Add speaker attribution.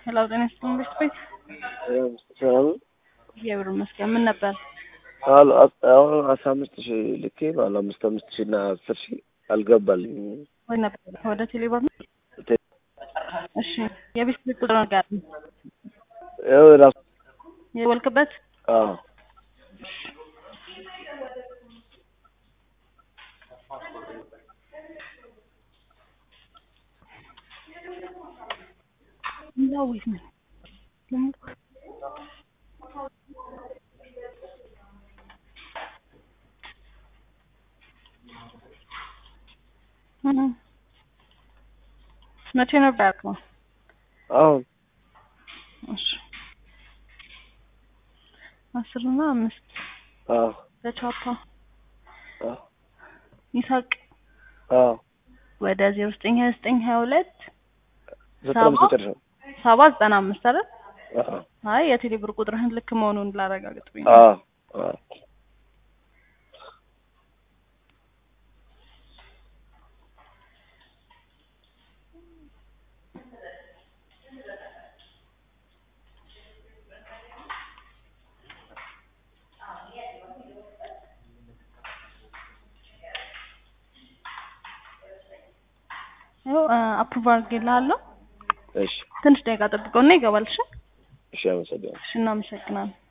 Speaker 1: ሄሎ ጤና ይስጥልኝ ቤት ቤት
Speaker 2: ሰላም ነው?
Speaker 1: እግዚአብሔር ይመስገን። ምን ነበር?
Speaker 2: አሉ አሁን አስራ አምስት ሺህ ልኬ ባለ አምስት አምስት ሺህ እና አስር ሺህ አልገባልኝ።
Speaker 1: ወይ ነበር ወደ ቴሌብር ነው? እሺ የቤት ቤት ቁጥር ጋር
Speaker 2: ያው ራሱ
Speaker 1: የወልክበት
Speaker 2: አዎ
Speaker 1: ዳዊት ነው መቼ ነበር ያልከው?
Speaker 2: አሁን
Speaker 1: እሺ አስር እና አምስት
Speaker 2: አዎ
Speaker 1: በቻፓ
Speaker 2: አዎ
Speaker 1: ይሳቅ
Speaker 2: አዎ
Speaker 1: ወደ ዜሮ ዘጠኝ ሀያ ዘጠኝ ሀያ ሁለት
Speaker 2: ዘጠና አምስት መጨረሻ
Speaker 1: ሰባ ዘጠና አምስት አይደል?
Speaker 2: አዎ
Speaker 1: አይ የቴሌ ብር ቁጥርህን ልክ መሆኑን ላረጋግጥ ብዬ ነው።
Speaker 2: አዎ አዎ
Speaker 1: ያው አፕሩቭ አድርጌልሃለሁ።
Speaker 2: እሺ
Speaker 1: ትንሽ ደቂቃ ጠብቀውና ይገባል። እሺ
Speaker 2: እሺ አመሰግናለሁ።
Speaker 1: እሺ እናመሰግናለን።